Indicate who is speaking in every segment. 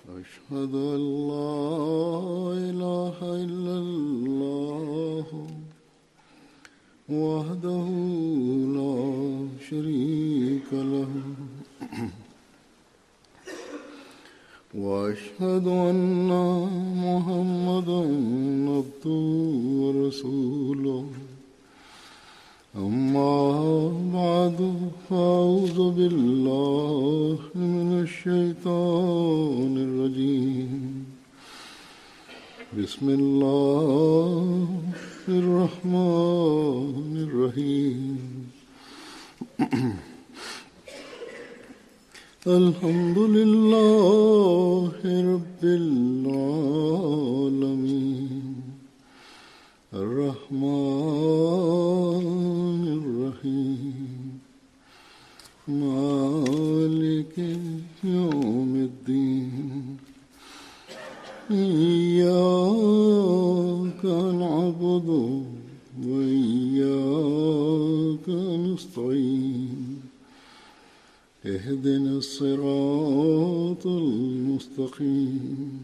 Speaker 1: أشهد أن لا إله إلا الله وحده لا شريك له وأشهد أن محمدا عبده ورسوله أما بعد فأعوذ بالله من الشيطان الرجيم بسم الله الرحمن الرحيم الحمد لله رب العالمين الرحمن الرحيم مالك يوم الدين إياك نعبد وإياك نستعين اهدنا الصراط المستقيم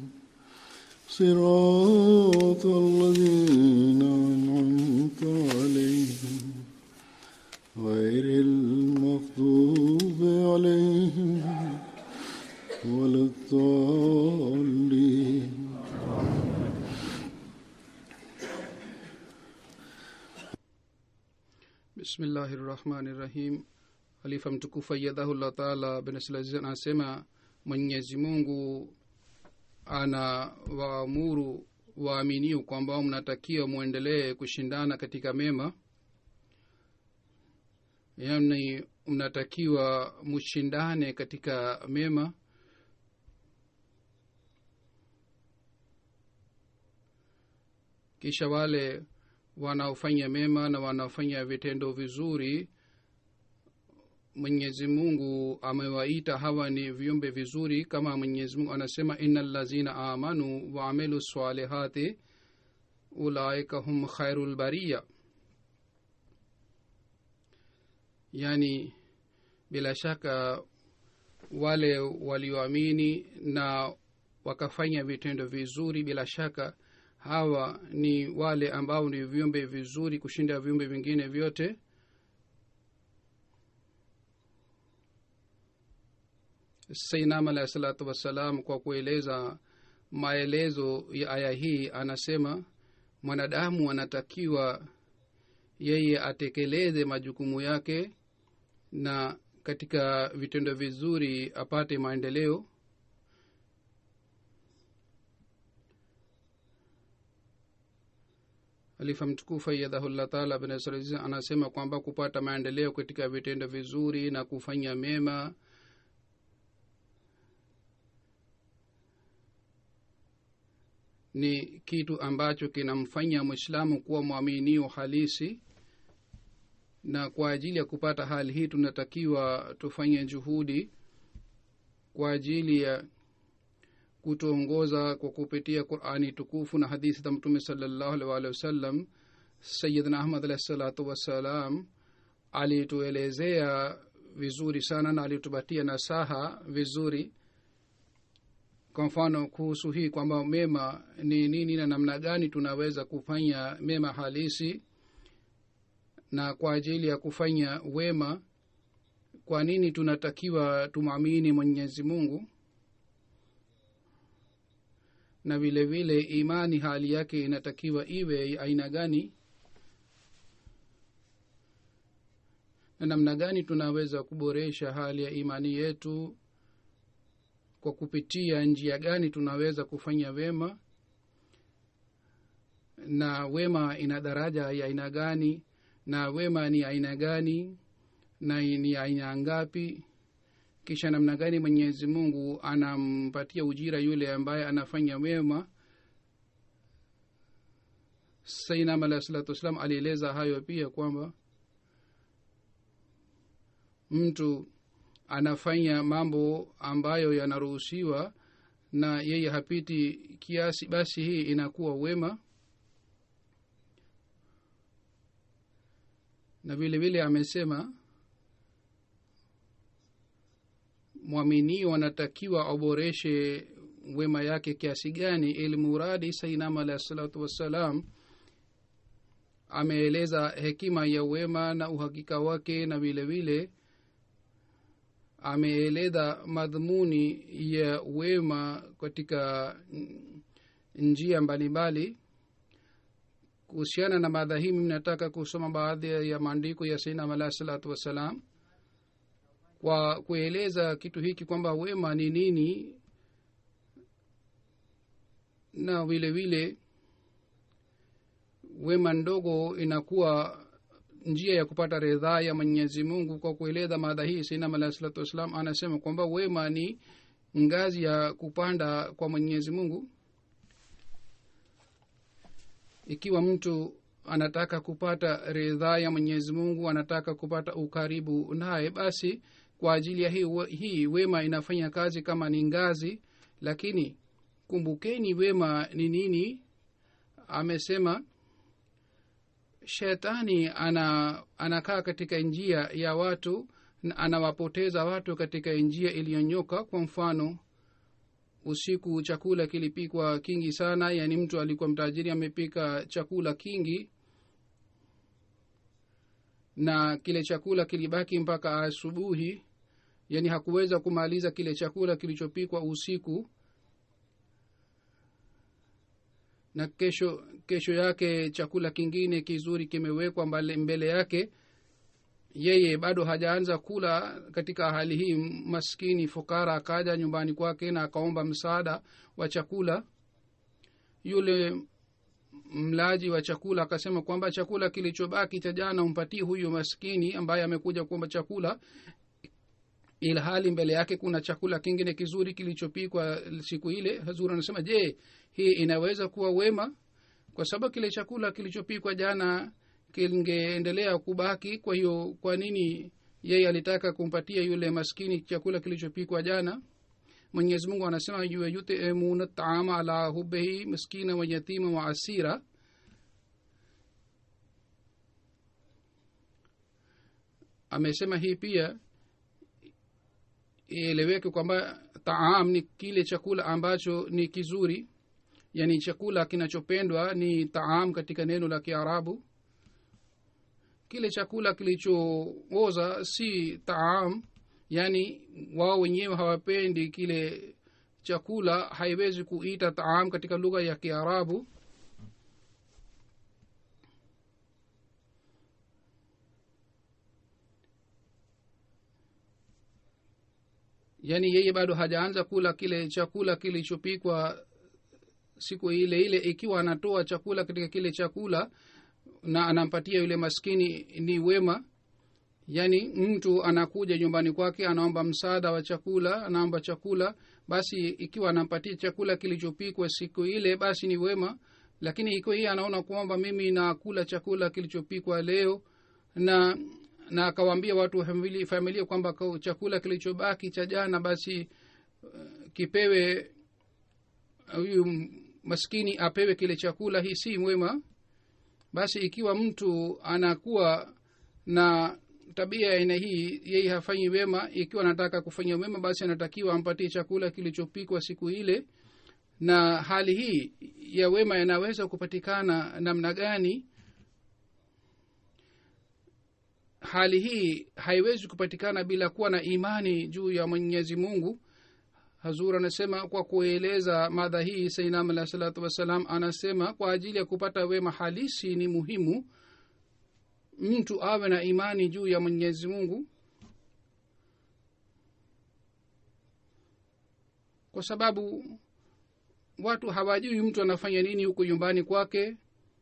Speaker 1: صراط الذين أنعمت عليهم غير المغضوب عليهم ولا الضالين
Speaker 2: bismillahi rahmani rahim halifa mtukufu ayadhahullah taala benslaziz anasema mwenyezi mungu ana waamuru waaminio kwamba mnatakiwa mwendelee kushindana katika mema yani mnatakiwa mshindane katika mema kisha wale wanaofanya mema na wanaofanya vitendo vizuri mwenyezi mungu amewaita hawa ni viumbe vizuri kama mwenyezi mungu anasema ina lazina amanu waamilu salihati ulaika hum khairu lbariya yani bila shaka wale walioamini na wakafanya vitendo vizuri bila shaka hawa ni wale ambao ni viumbe vizuri kushinda viumbe vingine vyote sainam alahi salatu wassalam kwa kueleza maelezo ya aya hii anasema mwanadamu anatakiwa yeye atekeleze majukumu yake na katika vitendo vizuri apate maendeleo alifa mtukufu ayadhahullah taala bnasr anasema kwamba kupata maendeleo katika vitendo vizuri na kufanya mema ni kitu ambacho kinamfanya mwislamu kuwa mwaminio halisi na kwa ajili ya kupata hali hii tunatakiwa tufanye juhudi kwa ajili ya kutuongoza kwa kupitia qurani tukufu na hadithi za mtume salallahu alih waalihi wasallam sayidna ahmad alahi salatu wassalam alituelezea vizuri sana na alitupatia nasaha vizuri kwa mfano kuhusu hii kwamba mema ni nini na namna gani tunaweza kufanya mema halisi na kwa ajili ya kufanya wema kwa nini tunatakiwa tumwamini mwenyezi mungu na vile vile imani hali yake inatakiwa iwe aina gani na namna gani tunaweza kuboresha hali ya imani yetu kwa kupitia njia gani tunaweza kufanya wema na wema ina daraja ya aina gani na wema ni aina gani na ni aina ngapi kisha namna gani mwenyezi mungu anampatia ujira yule ambaye anafanya wema sainam alahi salatu wassalam alieleza hayo pia kwamba mtu anafanya mambo ambayo yanaruhusiwa na yeye hapiti kiasi basi hii inakuwa wema na vile vile amesema mwaminio anatakiwa aboreshe wema yake kiasi gani ili muradi sainam alahi salatu wassalam ameeleza hekima ya wema na uhakika wake na vile vile ameeleza madhumuni ya wema katika njia mbalimbali kuhusiana na madha hii mimi nataka kusoma baadhi ya maandiko ya sainam alahi salatu wassalam kwa kueleza kitu hiki kwamba wema ni nini na vile vile wema ndogo inakuwa njia ya kupata ridhaa ya mwenyezi mungu kwa kueleza madha hii sainam alahi salatu wassalam anasema kwamba wema ni ngazi ya kupanda kwa mwenyezi mungu ikiwa mtu anataka kupata ridhaa ya mwenyezi mungu anataka kupata ukaribu naye basi kwa ajili ya hii, hii wema inafanya kazi kama ni ngazi lakini kumbukeni wema ni nini amesema shetani ana anakaa katika njia ya watu na anawapoteza watu katika njia iliyonyoka kwa mfano usiku chakula kilipikwa kingi sana yaani mtu alikuwa mtajiri amepika chakula kingi na kile chakula kilibaki mpaka asubuhi yaani hakuweza kumaliza kile chakula kilichopikwa usiku na kesho kesho yake chakula kingine kizuri kimewekwa mbele, mbele yake yeye bado hajaanza kula katika hali hii maskini fukara akaja nyumbani kwake na akaomba msaada wa chakula yule mlaji wa chakula akasema kwamba chakula kilichobaki cha jana umpatie huyu maskini ambaye amekuja kuomba chakula ila hali mbele yake kuna chakula kingine kizuri kilichopikwa siku ile hazuri anasema je hii inaweza kuwa wema kwa sababu kile chakula kilichopikwa jana kingeendelea kubaki kwa hiyo kwa nini yeye alitaka kumpatia yule maskini chakula kilichopikwa jana mwenyezi mungu anasema yutemuna taama ala hubehi miskina wa yatima wa asira amesema hii pia ieleweke kwamba taam ni kile chakula ambacho ni kizuri yani chakula kinachopendwa ni taam katika neno la kiarabu kile chakula kilichooza si taam yaani wao wenyewe hawapendi kile chakula haiwezi kuita taam katika lugha ya kiarabu yaani yeye bado hajaanza kula kile chakula kilichopikwa siku ile ile ikiwa anatoa chakula katika kile chakula na anampatia yule maskini ni wema yaani mtu anakuja nyumbani kwake anaomba msaada wa chakula anaomba chakula basi ikiwa anampatia chakula kilichopikwa siku ile basi ni wema lakini ikiwa hii anaona kwamba mimi nakula chakula kilichopikwa leo na na akawaambia watu wa familia, familia kwamba chakula kilichobaki cha jana basi uh, kipewe huyu uh, maskini apewe kile chakula hii si mwema basi ikiwa mtu anakuwa na tabia ya aina hii yeye hafanyi wema ikiwa anataka kufanya wema basi anatakiwa ampatie chakula kilichopikwa siku ile na hali hii ya wema inaweza kupatikana namna gani hali hii haiwezi kupatikana bila kuwa na imani juu ya mwenyezi mungu hazur anasema kwa kueleza madha hii sainam alah salatu wassalam anasema kwa ajili ya kupata wema halisi ni muhimu mtu awe na imani juu ya mwenyezi mungu kwa sababu watu hawajui mtu anafanya nini huku nyumbani kwake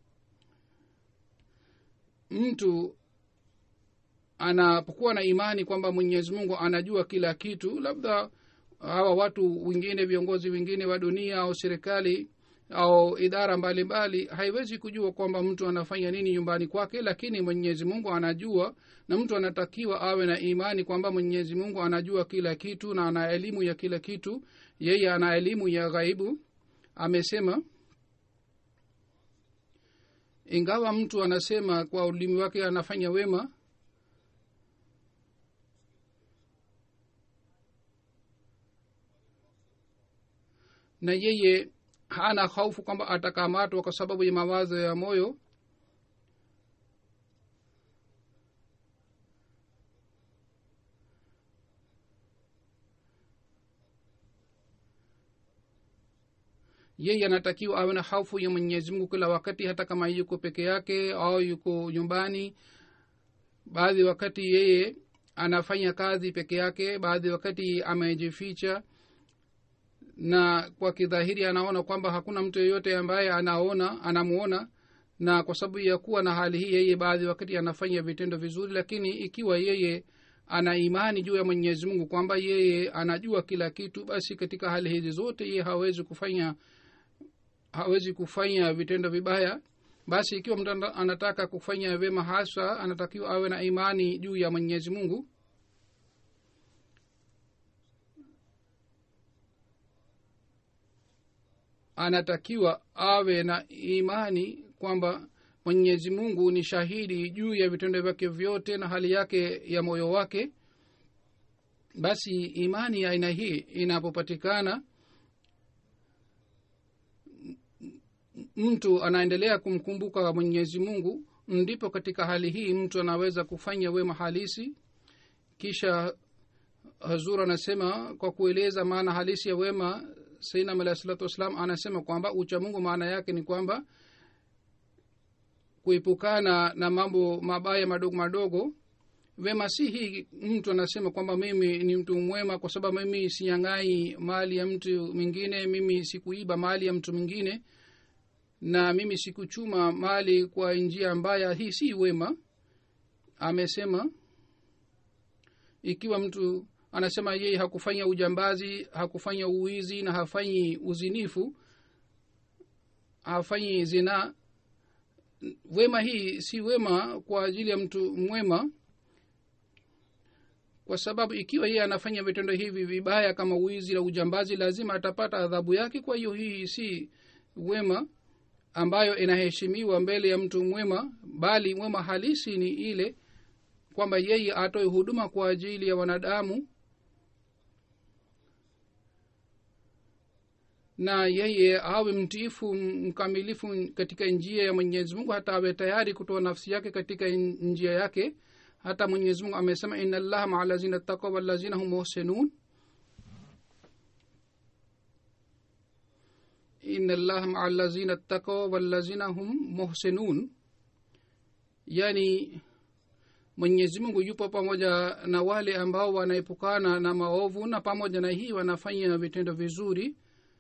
Speaker 2: mtu anapokuwa na imani kwamba mwenyezi mungu anajua kila kitu labda hawa watu wengine viongozi wengine wa dunia au serikali au idara mbalimbali mbali, haiwezi kujua kwamba mtu anafanya nini nyumbani kwake lakini mwenyezi mungu anajua na mtu anatakiwa awe na imani kwamba mwenyezi mungu anajua kila kitu na ana elimu ya kila kitu yeye ana elimu ya ghaibu amesema ingawa mtu anasema kwa ulimi wake anafanya wema na yeye hana hofu kwamba atakamatwa kwa sababu ya mawazo ya moyo yeye anatakiwa awe na hofu ya mwenyezi mungu kila wakati hata kama yuko peke yake au yuko nyumbani baadhi wakati yeye anafanya kazi peke yake baadhi wakati amejificha na kwa kidhahiri anaona kwamba hakuna mtu yeyote ambaye anaona anamuona na kwa sababu ya kuwa na hali hii yeye baadhi wakati anafanya vitendo vizuri lakini ikiwa yeye ana imani juu ya mwenyezi mungu kwamba yeye anajua kila kitu basi katika hali hizi zote yeye hawezi kufanya hawezi kufanya vitendo vibaya basi ikiwa mtu anataka kufanya vyema hasa anatakiwa awe na imani juu ya mwenyezi mungu anatakiwa awe na imani kwamba mwenyezi mungu ni shahidi juu ya vitendo vyake vyote na hali yake ya moyo wake basi imani ya aina hii inapopatikana mtu anaendelea kumkumbuka mwenyezi mungu ndipo katika hali hii mtu anaweza kufanya wema halisi kisha hazur anasema kwa kueleza maana halisi ya wema sainam alahi salatu wassalam anasema kwamba uchamungu maana yake ni kwamba kuepukana na mambo mabaya madogo madogo wema si hii mtu anasema kwamba mimi ni mtu mwema kwa sababu mimi sinyang'ai mali ya mtu mwingine mimi sikuiba mali ya mtu mwingine na mimi sikuchuma mali kwa njia mbaya hii si wema amesema ikiwa mtu anasema yeye hakufanya ujambazi hakufanya uwizi na hafanyi uzinifu hafanyi zinaa wema hii si wema kwa ajili ya mtu mwema kwa sababu ikiwa yeye anafanya vitendo hivi vibaya kama wizi na ujambazi lazima atapata adhabu yake kwa hiyo hii si wema ambayo inaheshimiwa mbele ya mtu mwema bali mwema halisi ni ile kwamba yeye atoe huduma kwa ajili ya wanadamu na yeye awe mtiifu mkamilifu katika njia ya mwenyezi mungu hata awe tayari kutoa nafsi yake katika njia yake hata mwenyezi mungu amesema ina llaha maa lazina takwa walazina hum muhsinun ina llaha maa lazina takwa walazina hum muhsinun yani mwenyezi mungu yupo pamoja na wale ambao wanaepukana na maovu na pamoja na hii wanafanya vitendo vizuri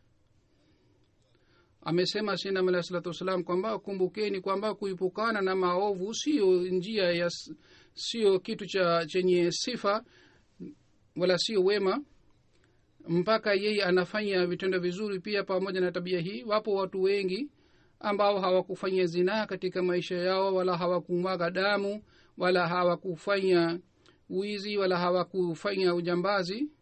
Speaker 2: amesema sinam alahi salatu wassalam kwamba kumbukeni kwamba kuipukana na maovu sio njia ya sio kitu cha chenye sifa wala sio wema mpaka yeye anafanya vitendo vizuri pia pamoja na tabia hii wapo watu wengi ambao hawakufanya zinaa katika maisha yao wala hawakumwaga damu wala hawakufanya wizi wala hawakufanya ujambazi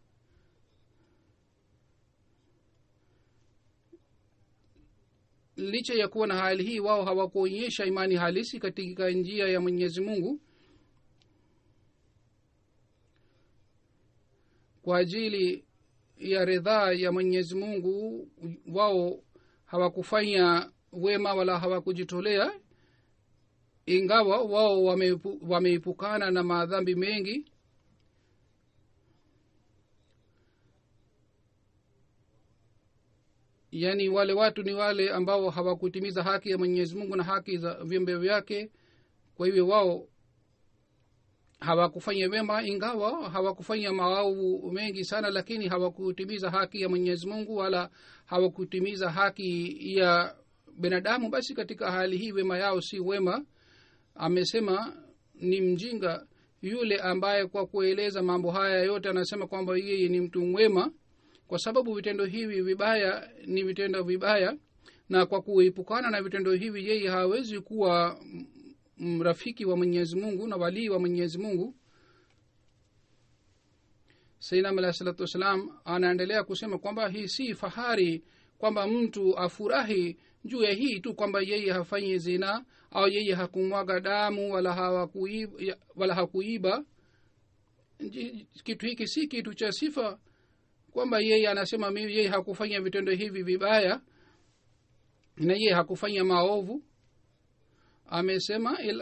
Speaker 2: licha ya kuwa na hali hii wao hawakuonyesha imani halisi katika njia ya mwenyezi mungu kwa ajili ya ridhaa ya mwenyezi mungu wao hawakufanya wema wala hawakujitolea ingawa wao wameepukana wame na madhambi mengi yaani wale watu ni wale ambao hawakutimiza haki ya mwenyezi mungu na haki za viumbe vyake kwa hivyo wao hawakufanya wema ingawa hawakufanya maovu mengi sana lakini hawakutimiza haki ya mwenyezi mungu wala hawakutimiza haki ya binadamu basi katika hali hii wema yao si wema amesema ni mjinga yule ambaye kwa kueleza mambo haya yote anasema kwamba yeye ni mtu mwema kwa sababu vitendo hivi vibaya ni vitendo vibaya na kwa kuepukana na vitendo hivi yeye hawezi kuwa rafiki wa mwenyezi mungu na walii wa mwenyezi mungu sainam alahi salatu wassalam anaendelea kusema kwamba hii si fahari kwamba mtu afurahi juu ya hii tu kwamba yeye hafanyi zina au yeye hakumwaga damu wala hawakuiba, wala hakuiba kitu hiki si kitu cha sifa kwamba yeye anasema mimi yeye hakufanya vitendo hivi vibaya na yeye hakufanya maovu amesema ila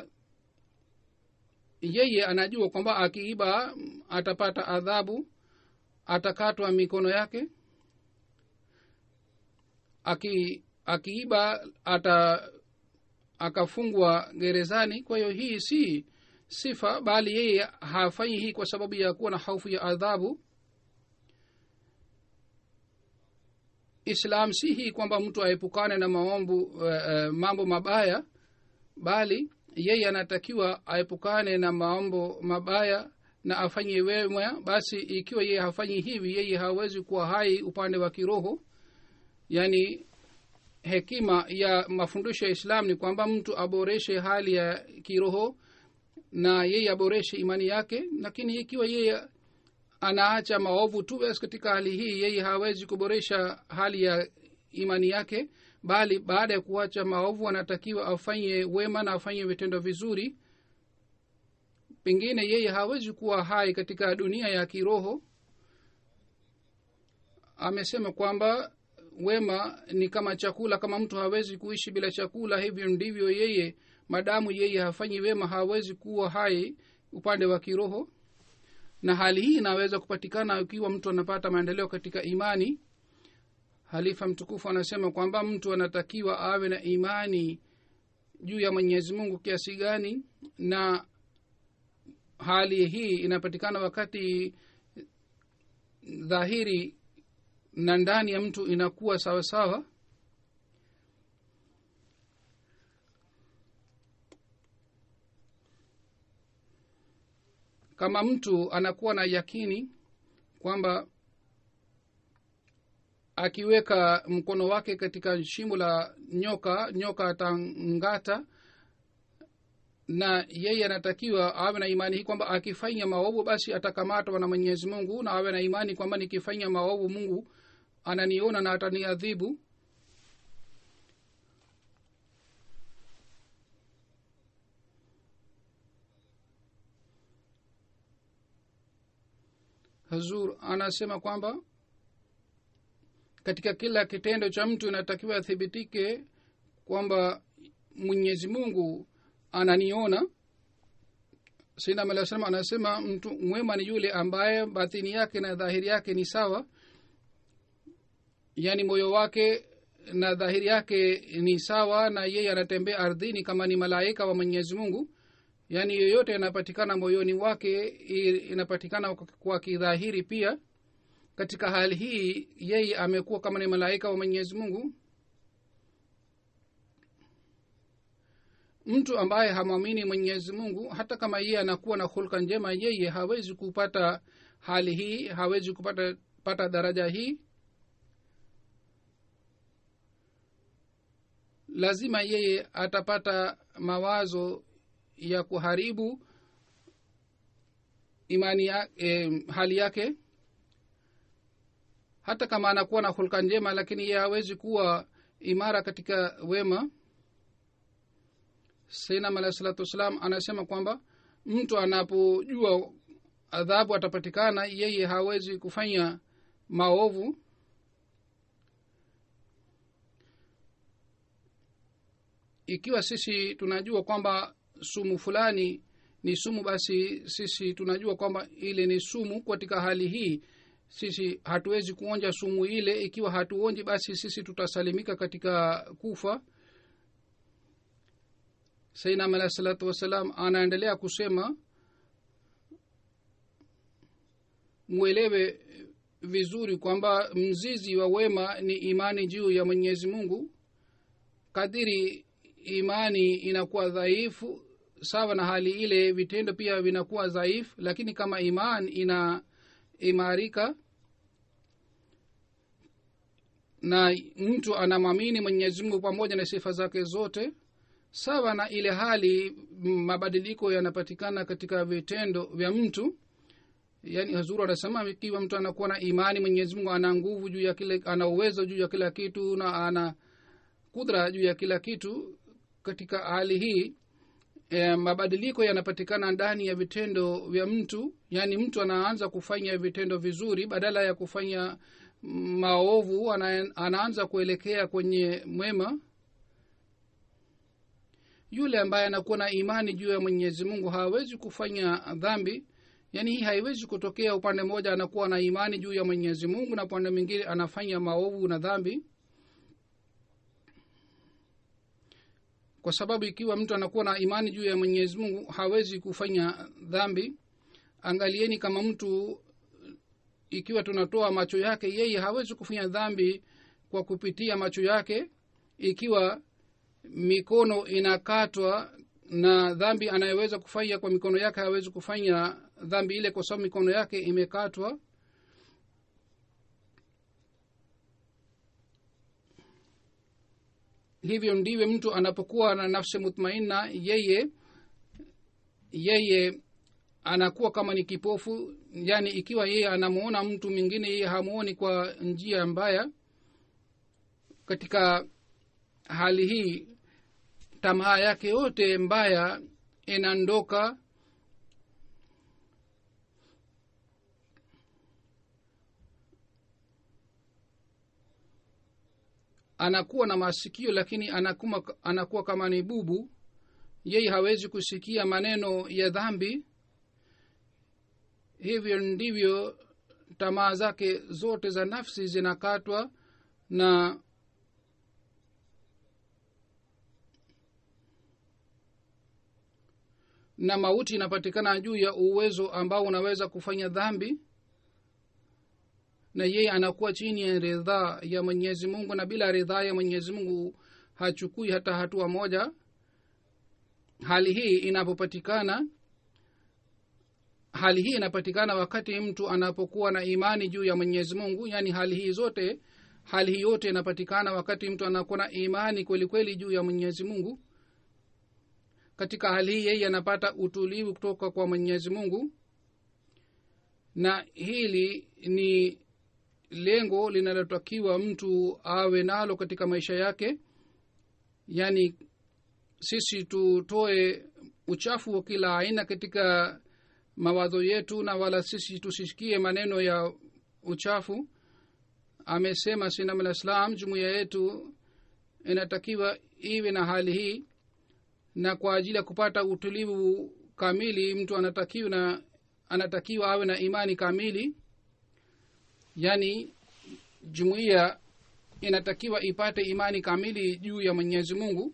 Speaker 2: yeye anajua kwamba akiiba atapata adhabu atakatwa mikono yake aki akiiba ata akafungwa gerezani kwa hiyo hii si sifa bali yeye hafanyi hii kwa sababu ya kuwa na hofu ya adhabu islam si hii kwamba mtu aepukane na maombu uh, uh, mambo mabaya bali yeye anatakiwa aepukane na maombo mabaya na afanye wema basi ikiwa yeye hafanyi hivi yeye hawezi kuwa hai upande wa kiroho yaani hekima ya mafundisho ya islam ni kwamba mtu aboreshe hali ya kiroho na yeye aboreshe imani yake lakini ikiwa yeye anaacha maovu tu basi katika hali hii yeye hawezi kuboresha hali ya imani yake bali baada ya kuacha maovu anatakiwa afanye wema na afanye vitendo vizuri pengine yeye hawezi kuwa hai katika dunia ya kiroho amesema kwamba wema ni kama chakula kama mtu hawezi kuishi bila chakula hivyo ndivyo yeye madamu yeye hafanyi wema hawezi kuwa hai upande wa kiroho na hali hii inaweza kupatikana ikiwa mtu anapata maendeleo katika imani halifa mtukufu anasema kwamba mtu anatakiwa awe na imani juu ya mwenyezi mungu kiasi gani na hali hii inapatikana wakati dhahiri na ndani ya mtu inakuwa sawa sawa kama mtu anakuwa na yakini kwamba akiweka mkono wake katika shimo la nyoka nyoka atangata na yeye anatakiwa awe na imani hii kwamba akifanya maovu basi atakamatwa na mwenyezi mungu na awe na imani kwamba nikifanya maovu mungu ananiona na ataniadhibu hazur anasema kwamba katika kila kitendo cha mtu inatakiwa athibitike kwamba mwenyezi mungu ananiona sinam alah salam anasema mtu mwema ni yule ambaye batini yake na dhahiri yake ni sawa yaani moyo wake na dhahiri yake ni sawa na yeye anatembea ardhini kama ni malaika wa mwenyezi mungu yaani yoyote yanapatikana moyoni wake inapatikana kwa kidhahiri pia katika hali hii yeye amekuwa kama ni malaika wa mwenyezi mungu mtu ambaye hamwamini mwenyezi mungu hata kama yeye anakuwa na hulka njema yeye hawezi kupata hali hii hawezi kupata pata daraja hii lazima yeye atapata mawazo ya kuharibu imani ya, eh, hali yake hata kama anakuwa na hulka njema lakini yeye hawezi kuwa imara katika wema sainam alahi salatu wassalam anasema kwamba mtu anapojua adhabu atapatikana yeye hawezi kufanya maovu ikiwa sisi tunajua kwamba sumu fulani ni sumu basi sisi tunajua kwamba ile ni sumu katika hali hii sisi hatuwezi kuonja sumu ile ikiwa hatuonji basi sisi tutasalimika katika kufa sainam alahi salatu wassalam anaendelea kusema mwelewe vizuri kwamba mzizi wa wema ni imani juu ya mwenyezi mungu kadiri imani inakuwa dhaifu sawa na hali ile vitendo pia vinakuwa dhaifu lakini kama iman ina imarika na mtu anamwamini mwenyezi mungu pamoja na sifa zake zote sawa na ile hali mabadiliko yanapatikana katika vitendo vya mtu yaani hazuru anasema ikiwa mtu anakuwa na imani mwenyezi mungu ana nguvu juu ya kile ana uwezo juu ya kila kitu na ana kudra juu ya kila kitu katika hali hii e, mabadiliko yanapatikana ndani ya vitendo vya mtu yaani mtu anaanza kufanya vitendo vizuri badala ya kufanya maovu ana, anaanza kuelekea kwenye mwema yule ambaye anakuwa na imani juu ya mwenyezi mungu hawezi kufanya dhambi yaani hii haiwezi kutokea upande mmoja anakuwa na imani juu ya mwenyezi mungu na upande mwingine anafanya maovu na dhambi kwa sababu ikiwa mtu anakuwa na imani juu ya mwenyezi mungu hawezi kufanya dhambi angalieni kama mtu ikiwa tunatoa macho yake yeye hawezi kufanya dhambi kwa kupitia macho yake ikiwa mikono inakatwa na dhambi anayeweza kufanya kwa mikono yake hawezi kufanya dhambi ile kwa sababu mikono yake imekatwa hivyo ndiwe mtu anapokuwa na nafsi mutmainna yeye yeye anakuwa kama ni kipofu yaani ikiwa yeye anamuona mtu mwingine yeye hamuoni kwa njia mbaya katika hali hii tamaa yake yote mbaya inandoka anakuwa na masikio lakini anakuwa, anakuwa kama ni bubu yeye hawezi kusikia maneno ya dhambi hivyo ndivyo tamaa zake zote za nafsi zinakatwa na na mauti inapatikana juu ya uwezo ambao unaweza kufanya dhambi na yeye anakuwa chini ya ridhaa ya mwenyezi mungu na bila ridhaa ya mwenyezi mungu hachukui hata hatua moja hali hii inapopatikana hali hii inapatikana wakati mtu anapokuwa na imani juu ya mwenyezi mungu yaani hali hii zote hali hii yote inapatikana wakati mtu anakuwa na imani kweli kweli juu ya mwenyezi mungu katika hali hii yeye anapata utulivu kutoka kwa mwenyezi mungu na hili ni lengo linalotakiwa mtu awe nalo katika maisha yake yaani sisi tutoe uchafu wa kila aina katika mawazo yetu na wala sisi tusisikie maneno ya uchafu amesema sinam al islam jumuiya yetu inatakiwa iwe na hali hii na kwa ajili ya kupata utulivu kamili mtu anatakiwa na anatakiwa awe na imani kamili yaani jumuiya inatakiwa ipate imani kamili juu ya mwenyezi mungu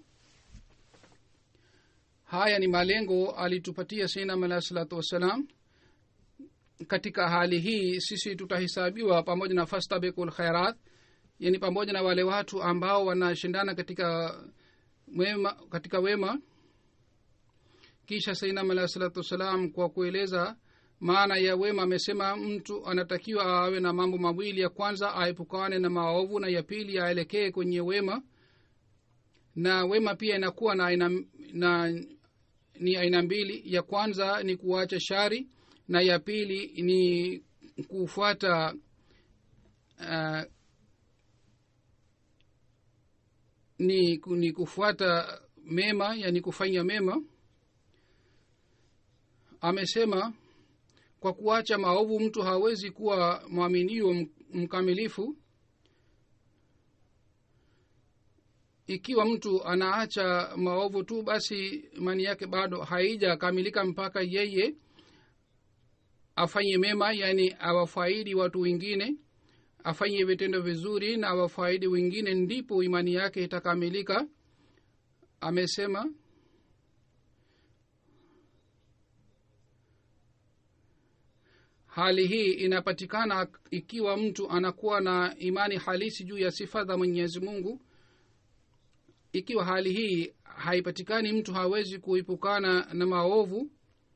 Speaker 2: haya ni malengo alitupatia sinam alahi salatu wassalam katika hali hii sisi tutahesabiwa pamoja na fastabiku lkhairat yani pamoja na wale watu ambao wanashindana katika wema katika wema kisha sainam alahi salatu wassalam kwa kueleza maana ya wema amesema mtu anatakiwa awe na mambo mawili ya kwanza aepukane na maovu na ya pili aelekee kwenye wema na wema pia inakuwa na aina na ni aina mbili ya kwanza ni kuacha shari na ya pili ni kufuata uh, ni, ni kufuata mema yani kufanya mema amesema kwa kuacha maovu mtu hawezi kuwa mwaminio mkamilifu ikiwa mtu anaacha maovu tu basi imani yake bado haijakamilika mpaka yeye afanye mema yani awafaidi watu wengine afanye vitendo vizuri na awafaidi wengine ndipo imani yake itakamilika amesema hali hii inapatikana ikiwa mtu anakuwa na imani halisi juu ya sifa za mwenyezi mungu ikiwa hali hii haipatikani mtu hawezi kuipukana na maovu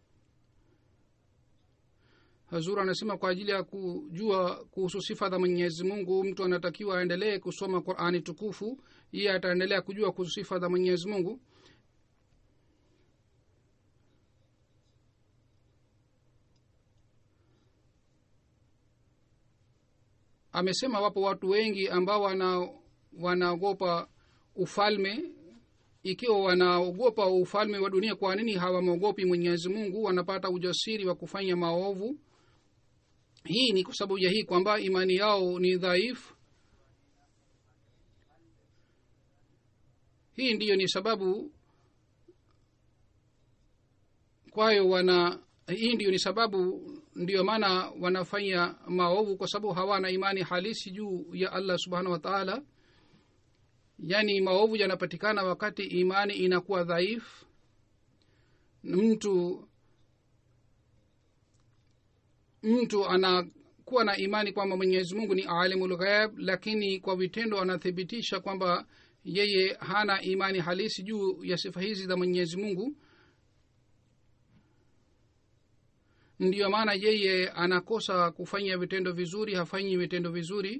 Speaker 2: hazur anasema kwa ajili ya kujua kuhusu sifa za mwenyezi mungu mtu anatakiwa aendelee kusoma qurani tukufu iye ataendelea kujua kuhusu sifa za mwenyezi mungu amesema wapo watu wengi ambao wana wanaogopa ufalme ikiwa wanaogopa ufalme wa dunia kwa nini hawamwogopi mwenyezi mungu wanapata ujasiri wa kufanya maovu hii ni kwa sababu ya hii kwamba imani yao ni dhaifu hii ndiyo ni sababu kwayo wana hii ndiyo ni sababu ndiyo maana wanafanya maovu kwa sababu hawana imani halisi juu ya allah subhanahu wa taala yaani maovu yanapatikana wakati imani inakuwa dhaifu mtu mtu anakuwa na imani kwamba mwenyezi mungu ni alimul ghaib lakini kwa vitendo anathibitisha kwamba yeye hana imani halisi juu ya sifa hizi za mwenyezi mungu ndiyo maana yeye anakosa kufanya vitendo vizuri hafanyi vitendo vizuri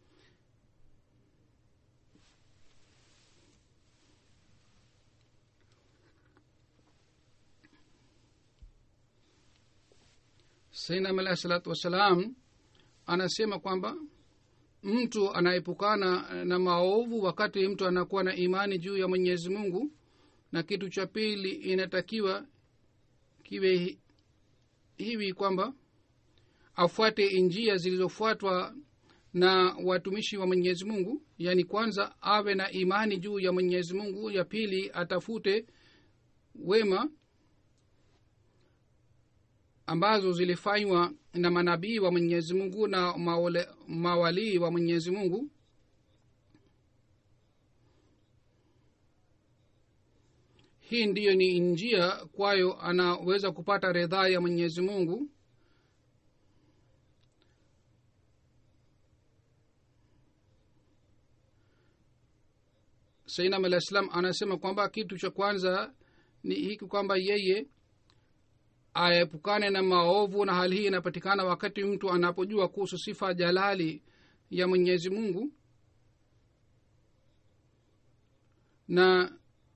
Speaker 2: sainam alahi salatu wassalam anasema kwamba mtu anaepukana na maovu wakati mtu anakuwa na imani juu ya mwenyezi mungu na kitu cha pili inatakiwa kiwe hivi kwamba afuate njia zilizofuatwa na watumishi wa mwenyezi mungu yaani kwanza awe na imani juu ya mwenyezi mungu ya pili atafute wema ambazo zilifanywa na manabii wa mwenyezi mungu na maole, mawalii wa mwenyezi mungu hii ndiyo ni njia kwayo anaweza kupata ridhaa ya mwenyezi mungu sainam alah salam anasema kwamba kitu cha kwanza ni hiki kwamba yeye aepukane na maovu na hali hii inapatikana wakati mtu anapojua kuhusu sifa jalali ya mwenyezi mungu na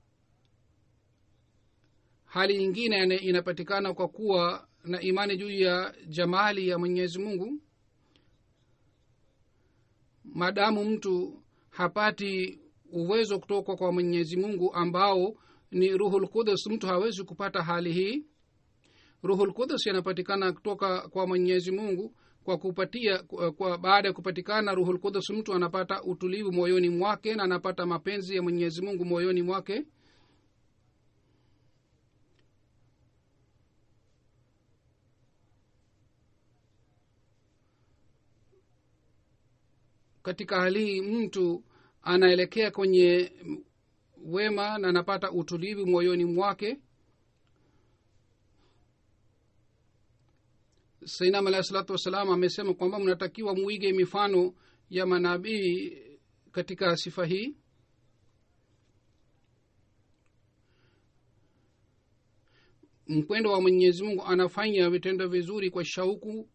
Speaker 2: hali nyingine inapatikana kwa kuwa na imani juu ya jamali ya mwenyezi mungu maadamu mtu hapati uwezo kutoka kwa mwenyezi mungu ambao ni ruhul qudus mtu hawezi kupata hali hii ruhul qudus yanapatikana kutoka kwa mwenyezi mungu kwa kupatia kwa, kwa baada ya kupatikana ruhul qudus mtu anapata utulivu moyoni mwake na anapata mapenzi ya mwenyezi mungu moyoni mwake katika hali hii mtu anaelekea kwenye wema na anapata utulivu moyoni mwake sainam alahi salatu wassalam amesema kwamba mnatakiwa muige mifano ya manabii katika sifa hii mpendo wa mwenyezi mungu anafanya vitendo vizuri kwa shauku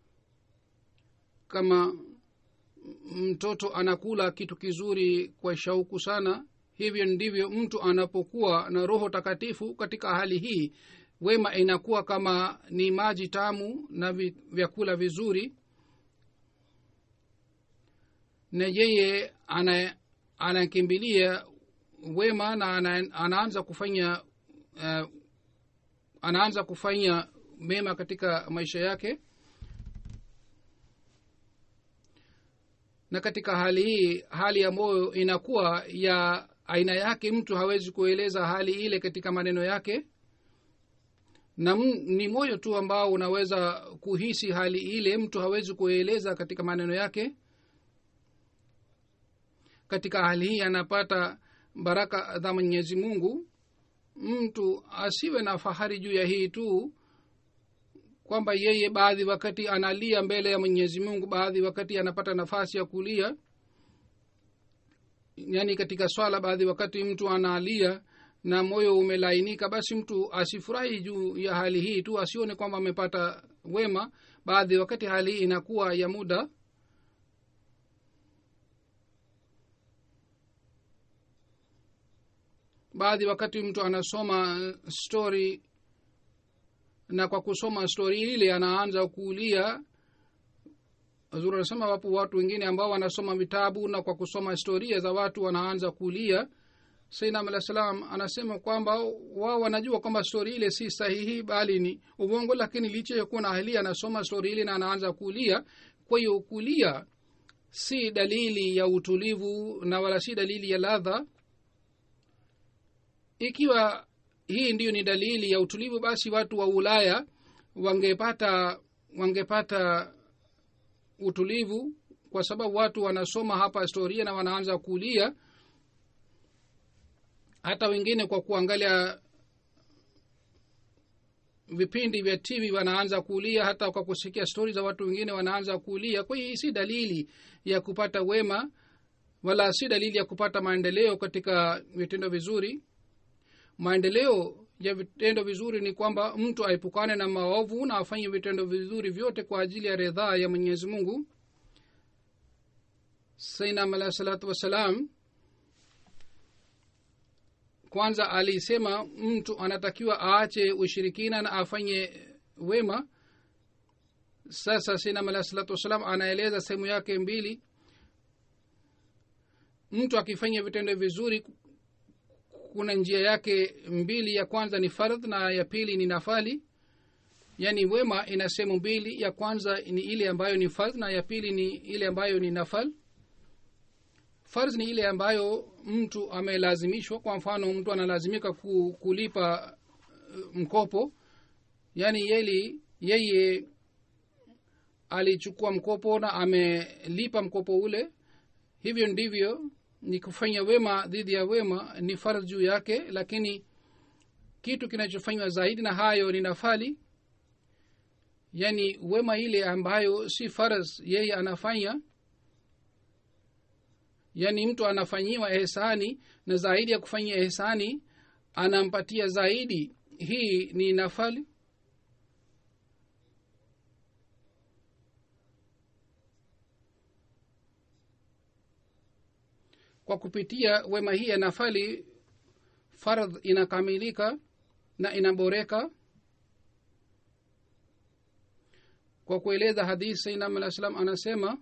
Speaker 2: kama mtoto anakula kitu kizuri kwa shauku sana hivyo ndivyo mtu anapokuwa na roho takatifu katika hali hii wema inakuwa kama ni maji tamu na vi, vyakula vizuri na yeye ana anakimbilia wema na ana, anaanza kufanya uh, anaanza kufanya mema katika maisha yake na katika hali hii hali ya moyo inakuwa ya aina yake mtu hawezi kueleza hali ile katika maneno yake na m, ni moyo tu ambao unaweza kuhisi hali ile mtu hawezi kueleza katika maneno yake katika hali hii anapata baraka za mwenyezi mungu mtu asiwe na fahari juu ya hii tu kwamba yeye baadhi wakati analia mbele ya mwenyezi mungu baadhi wakati anapata nafasi ya kulia yaani katika swala baadhi wakati mtu analia na moyo umelainika basi mtu asifurahi juu ya hali hii tu asione kwamba amepata wema baadhi wakati hali hii inakuwa ya muda baadhi wakati mtu anasoma story na kwa kusoma stori ile anaanza kuulia zuri anasema wapo watu wengine ambao wanasoma vitabu na kwa kusoma historia za watu wanaanza kulia sainam alah salam anasema kwamba wao wanajua kwamba stori ile si sahihi bali ni uvongo lakini licha ya kuwa na ahlia anasoma stori ile na anaanza kulia kwa hiyo kulia si dalili ya utulivu na wala si dalili ya ladha ikiwa hii ndiyo ni dalili ya utulivu basi watu wa ulaya wangepata wangepata utulivu kwa sababu watu wanasoma hapa historia na wanaanza kulia hata wengine kwa kuangalia vipindi vya tv wanaanza kulia hata kwa kusikia stori za watu wengine wanaanza kulia kwa hiyo hii si dalili ya kupata wema wala si dalili ya kupata maendeleo katika vitendo vizuri maendeleo ya vitendo vizuri ni kwamba mtu aepukane na maovu na afanye vitendo vizuri vyote kwa ajili ya ridhaa ya mwenyezi mungu sainam alahi salatu wassalam kwanza alisema mtu anatakiwa aache ushirikina na afanye wema sasa sinam alahi salatu wassalam anaeleza sehemu yake mbili mtu akifanya vitendo vizuri kuna njia yake mbili ya kwanza ni fardh na ya pili ni nafali yaani wema ina sehemu mbili ya kwanza ni ile ambayo ni fardh na ya pili ni ile ambayo ni nafal fardh ni ile ambayo mtu amelazimishwa kwa mfano mtu analazimika ku, kulipa uh, mkopo yaani yeli yeye alichukua mkopo na amelipa mkopo ule hivyo ndivyo ni kufanya wema dhidi ya wema ni fardh juu yake lakini kitu kinachofanywa zaidi na hayo ni nafali yaani wema ile ambayo si fardh yeye anafanya yaani mtu anafanyiwa ehsani na zaidi ya kufanyia ehsani anampatia zaidi hii ni nafali kwa kupitia wema hii ya nafali fardh inakamilika na inaboreka kwa kueleza hadithi sainam alah salam anasema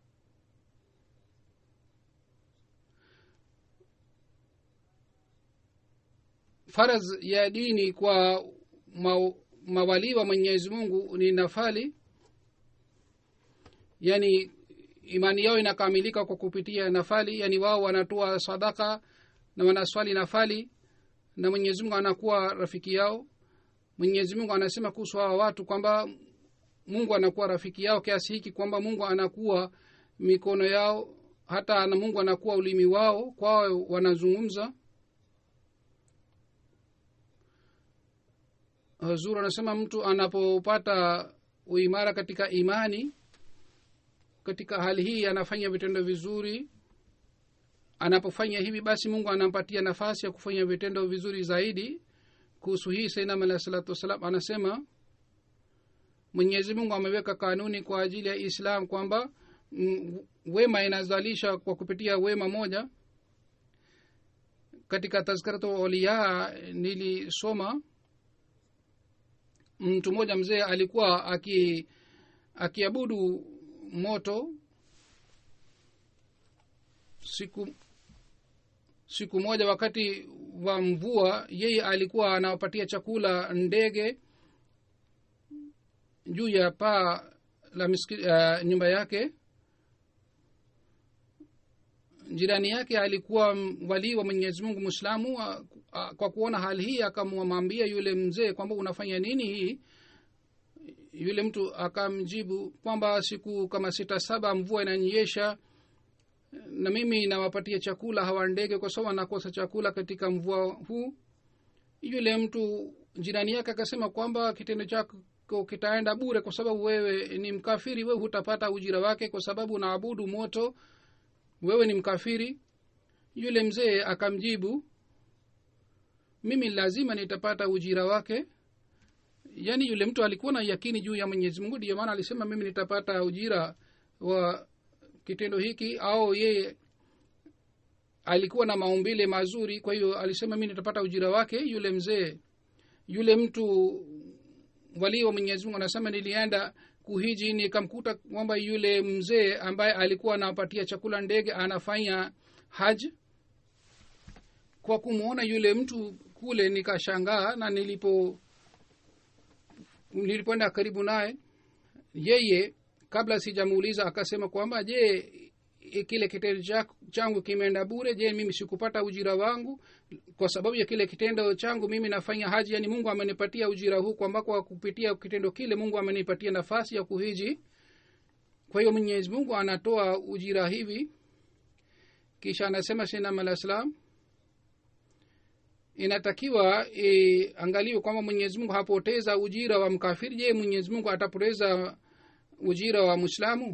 Speaker 2: faradh ya dini kwa ma, mawalii wa mwenyezi mungu ni nafali yaani imani yao inakamilika kwa kupitia nafali yaani wao wanatoa sadaka na wanaswali nafali na mwenyezi mungu anakuwa rafiki yao mwenyezi mungu anasema kuhusu hawa watu kwamba mungu anakuwa rafiki yao kiasi hiki kwamba mungu anakuwa mikono yao hata na mungu anakuwa ulimi wao kwao wanazungumza hazur anasema mtu anapopata uimara katika imani katika hali hii anafanya vitendo vizuri anapofanya hivi basi mungu anampatia nafasi ya kufanya vitendo vizuri zaidi kuhusu hii sainam alahi salatu wassalam anasema mwenyezi mungu ameweka kanuni kwa ajili ya islam kwamba mm, wema inazalisha kwa kupitia wema moja katika tazkaratu auliya nilisoma mtu mmoja mzee alikuwa aki akiabudu moto siku siku moja wakati wa mvua yeye alikuwa anawapatia chakula ndege juu ya paa la miski, uh, nyumba yake jirani yake alikuwa walii wa mwenyezi mungu mwislamu kwa kuona hali hii akamwambia yule mzee kwamba unafanya nini hii yule mtu akamjibu kwamba siku kama sita saba mvua inanyesha na mimi nawapatia chakula hawa ndege kwa sababu anakosa chakula katika mvua huu yule mtu jirani yake akasema kwamba kitendo chako kitaenda bure kwa sababu wewe ni mkafiri wewe hutapata ujira wake kwa sababu unaabudu moto wewe ni mkafiri yule mzee akamjibu mimi lazima nitapata ujira wake yaani yule mtu alikuwa na yakini juu ya mwenyezi mungu ndiyo maana alisema mimi nitapata ujira wa kitendo hiki au yeye alikuwa na maumbile mazuri kwa hiyo alisema mi nitapata ujira wake yule mzee yule mtu walii wa mwenyezi mungu anasema nilienda kuhiji nikamkuta kwamba yule mzee ambaye alikuwa anapatia chakula ndege anafanya haj kwa kumwona yule mtu kule nikashangaa na nilipo nilipoenda karibu naye yeye kabla sijamuuliza akasema kwamba je kile kitendo changu kimeenda bure je mimi sikupata ujira wangu kwa sababu ya kile kitendo changu mimi nafanya haji yani mungu amenipatia ujira huu kwamba kwa kupitia kitendo kile mungu amenipatia nafasi ya kuhiji kwa hiyo mwenyezi mungu anatoa ujira hivi kisha anasema shinam alah salam inatakiwa iangaliwe kwamba mwenyezi mungu hapoteza ujira wa mkafiri je mwenyezi mungu atapoteza ujira wa mwislamu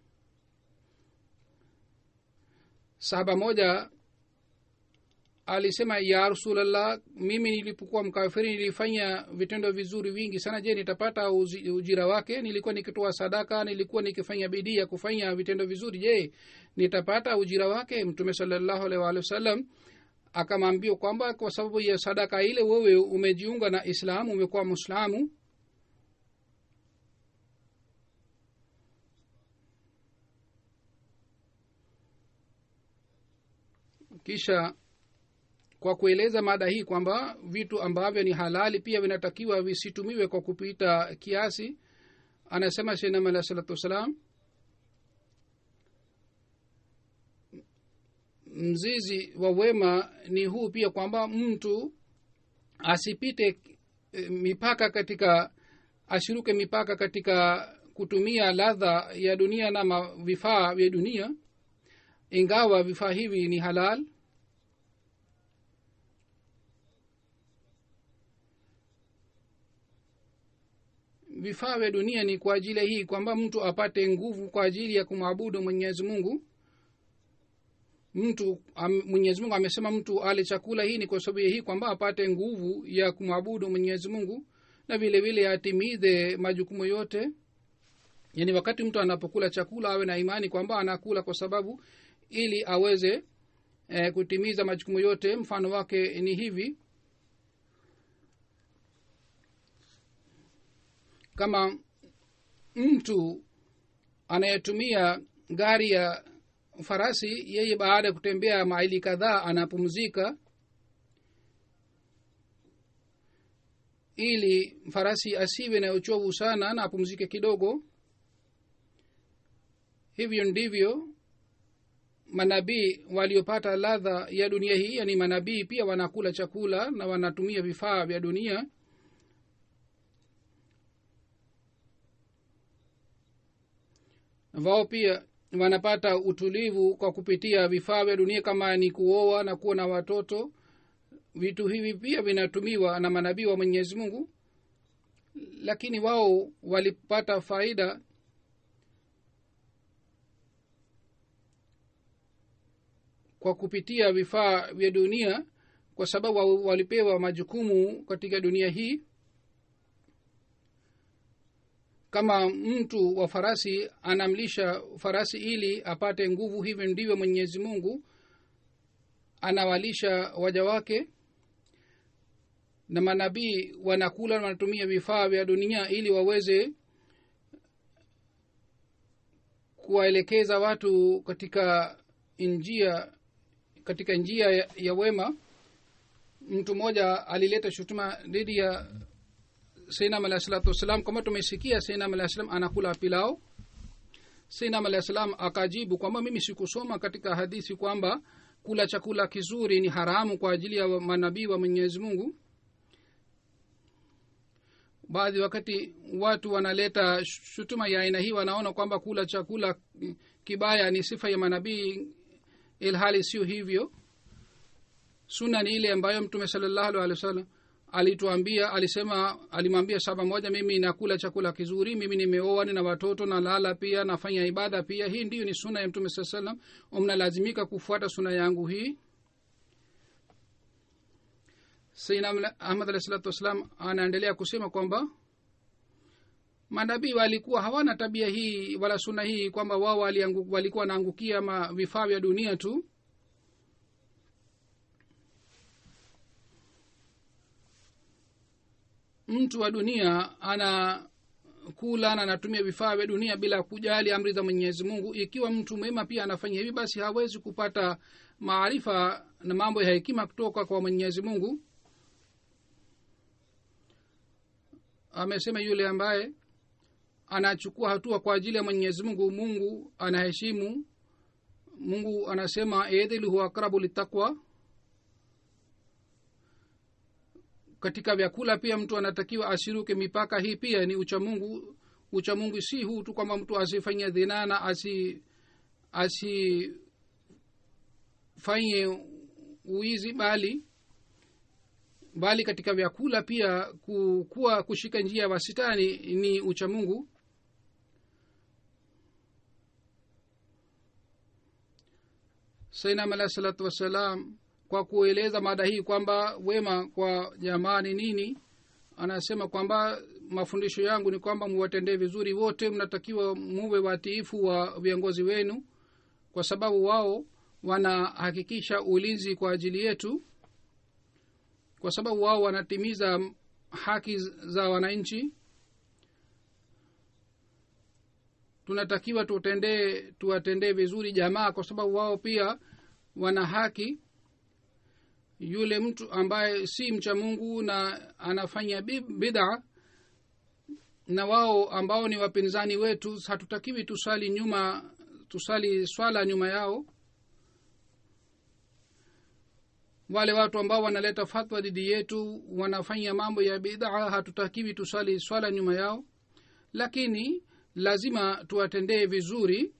Speaker 2: sahaba moja alisema ya rasulllah mimi nilipokuwa mkafiri nilifanya vitendo vizuri vingi sana je nitapata uzi, ujira wake nilikuwa nikitoa sadaka nilikuwa nikifanya bidii ya kufanya vitendo vizuri je nitapata ujira wake mtume salallahu alaihi waalihi wasallam akamwambia kwamba kwa sababu ya sadaka ile wewe umejiunga na islamu umekuwa mwislamu kisha kwa kueleza mada hii kwamba vitu ambavyo ni halali pia vinatakiwa visitumiwe kwa kupita kiasi anasema shenam alah salatu wassalam mzizi wa wema ni huu pia kwamba mtu asipite e, mipaka katika asiruke mipaka katika kutumia ladha ya dunia na vifaa vya dunia ingawa vifaa hivi ni halal vifaa vya dunia ni kwa ajili hii kwamba mtu apate nguvu kwa ajili ya kumwabudu mwenyezi mungu mtu am, mwenyezi mungu amesema mtu ale chakula hii ni kwa sababu ya hii kwamba apate nguvu ya kumwabudu mwenyezi mungu na vile vile atimize majukumu yote yaani wakati mtu anapokula chakula awe na imani kwamba anakula kwa sababu ili aweze eh, kutimiza majukumu yote mfano wake ni hivi kama mtu anayetumia gari ya farasi yeye baada ya kutembea maili kadhaa anapumzika ili farasi asiwe na uchovu sana na apumzike kidogo hivyo ndivyo manabii waliopata ladha ya dunia hii yani manabii pia wanakula chakula na wanatumia vifaa vya dunia wao pia wanapata utulivu kwa kupitia vifaa vya dunia kama ni kuoa na kuwa na watoto vitu hivi pia vinatumiwa na manabii wa mwenyezi mungu lakini wao walipata faida kwa kupitia vifaa vya dunia kwa sababu walipewa majukumu katika dunia hii kama mtu wa farasi anamlisha farasi ili apate nguvu hivyo ndivyo mwenyezi mungu anawalisha waja wake na manabii wanakula na wanatumia vifaa vya dunia ili waweze kuwaelekeza watu katika njia katika njia ya, ya wema mtu mmoja alileta shutuma dhidi ya seinam alahi salatu wassalam kwamba tumesikia seinam alahi salam anakula pilao seinam alahi salam akajibu kwamba mimi sikusoma katika hadithi kwamba kula chakula kizuri ni haramu kwa ajili ya manabii wa mwenyezi mungu baadhi wakati watu wanaleta shutuma ya aina hii wanaona kwamba kula chakula kibaya ni sifa ya manabii ilhali sio hivyo suna ni ile ambayo mtume salallahu alehi wa sallam alituambia alisema alimwambia saba moja mimi nakula chakula kizuri mimi nimeoa nina watoto nalala pia nafanya ibada pia hii ndiyo ni suna ya mtume saa salam mnalazimika kufuata suna yangu hii saina ahmad alahi salatu wassalam anaendelea kusema kwamba manabii walikuwa hawana tabia hii wala suna hii kwamba wao walikuwa wanaangukia ma vifaa vya dunia tu mtu wa dunia ana kula na anatumia vifaa vya dunia bila kujali amri za mwenyezi mungu ikiwa mtu mwema pia anafanya hivi basi hawezi kupata maarifa na mambo ya hekima kutoka kwa mwenyezi mungu amesema yule ambaye anachukua hatua kwa ajili ya mwenyezi mungu mungu anaheshimu mungu anasema edhil huwa akrabu litakwa katika vyakula pia mtu anatakiwa asiruke mipaka hii pia ni uchamungu uchamungu si huu tu kwamba mtu asifanye dhinaa na asi asifanye uizi bali bali katika vyakula pia kuwa kushika njia ya wasitani ni uchamungu sainam alahi salatu wassalam kwa kueleza mada hii kwamba wema kwa jamaa ni nini anasema kwamba mafundisho yangu ni kwamba muwatendee vizuri wote mnatakiwa muwe watiifu wa viongozi wenu kwa sababu wao wanahakikisha ulinzi kwa ajili yetu kwa sababu wao wanatimiza haki za wananchi tunatakiwa tutendee tuwatendee vizuri jamaa kwa sababu wao pia wana haki yule mtu ambaye si mcha mungu na anafanya bidha na wao ambao ni wapinzani wetu hatutakiwi tusali nyuma tusali swala nyuma yao wale watu ambao wanaleta fatwa dhidi yetu wanafanya mambo ya bidhaa hatutakiwi tusali swala nyuma yao lakini lazima tuwatendee vizuri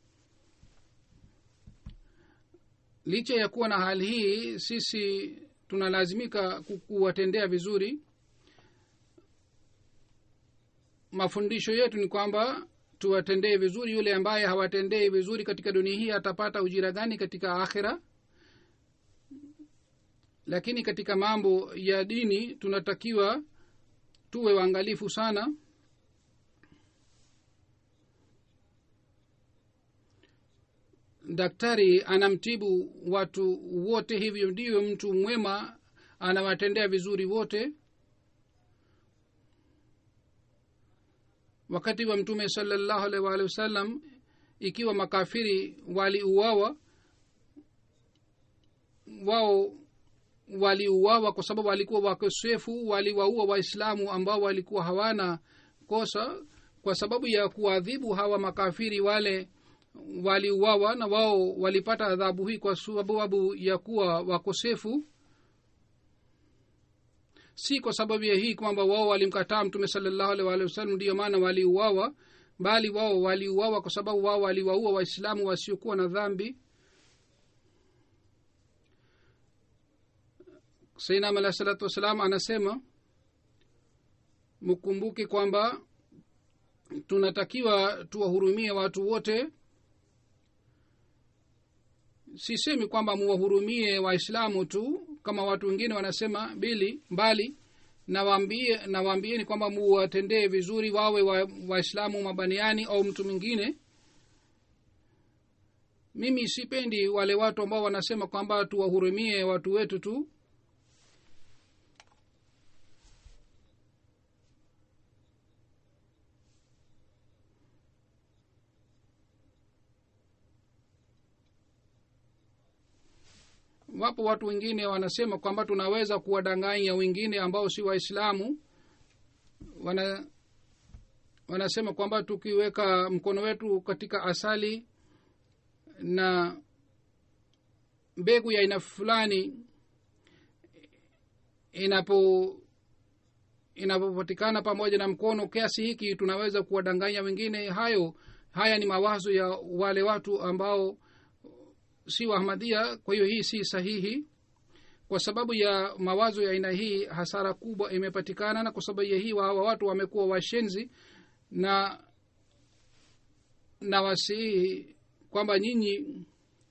Speaker 2: licha ya kuwa na hali hii sisi tunalazimika kuwatendea vizuri mafundisho yetu ni kwamba tuwatendee vizuri yule ambaye hawatendei vizuri katika dunia hii atapata ujira gani katika akhira lakini katika mambo ya dini tunatakiwa tuwe waangalifu sana daktari anamtibu watu wote hivyo ndiyo mtu mwema anawatendea vizuri wote wakati wa mtume salallahu alaihi waalihi wasallam ikiwa makafiri waliuawa wao waliuawa kwa sababu walikuwa wakosefu waliwaua waislamu ambao walikuwa hawana kosa kwa sababu ya kuadhibu hawa makafiri wale waliuawa na wao walipata adhabu hii kwa sababu ya kuwa wakosefu si kwa sababu ya hii kwamba wao walimkataa mtume salallahu alih walihi wasallam ndiyo maana waliuawa bali wao waliuawa kwa sababu wao waliwaua waislamu wasiokuwa na dhambi sainam alahi salatu wassalam anasema mkumbuke kwamba tunatakiwa tuwahurumie watu wote sisemi kwamba muwahurumie waislamu tu kama watu wengine wanasema bili mbali nawaambie nawaambieni kwamba muwatendee vizuri wawe waislamu wa mabaniani au mtu mwingine mimi sipendi wale watu ambao wanasema kwamba tuwahurumie watu wetu tu wapo watu wengine wanasema kwamba tunaweza kuwadanganya wengine ambao si waislamu wana wanasema kwamba tukiweka mkono wetu katika asali na mbegu ya aina fulani inapo inapopatikana pamoja na mkono kiasi hiki tunaweza kuwadanganya wengine hayo haya ni mawazo ya wale watu ambao si wahmadia kwa hiyo hii si sahihi kwa sababu ya mawazo ya aina hii hasara kubwa imepatikana na kwa sababu ya hii hawa watu wamekuwa washenzi na na wasihi kwamba nyinyi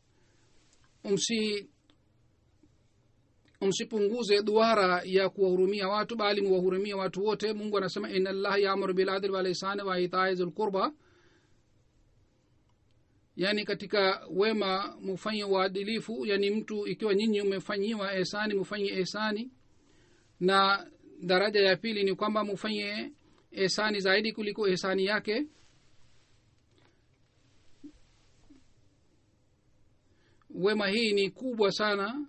Speaker 2: msi msipunguze duara ya kuwahurumia watu bali muwahurumia watu wote mungu anasema ina llaha yaamuru biladli walihsani wa itai zulqurba yaani katika wema mufanye uadilifu yaani mtu ikiwa nyinyi umefanyiwa ehsani mufanye ehsani na daraja ya pili ni kwamba mufanye ehsani zaidi kuliko ehsani yake wema hii ni kubwa sana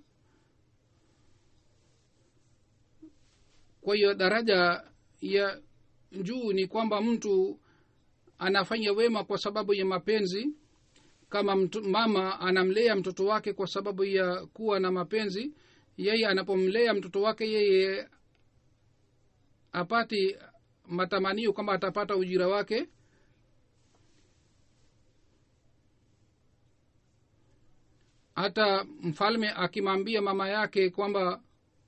Speaker 2: kwa hiyo daraja ya juu ni kwamba mtu anafanya wema kwa sababu ya mapenzi kama mtu, mama anamlea mtoto wake kwa sababu ya kuwa na mapenzi yeye anapomlea mtoto wake yeye apati matamanio kwamba atapata ujira wake hata mfalme akimwambia mama yake kwamba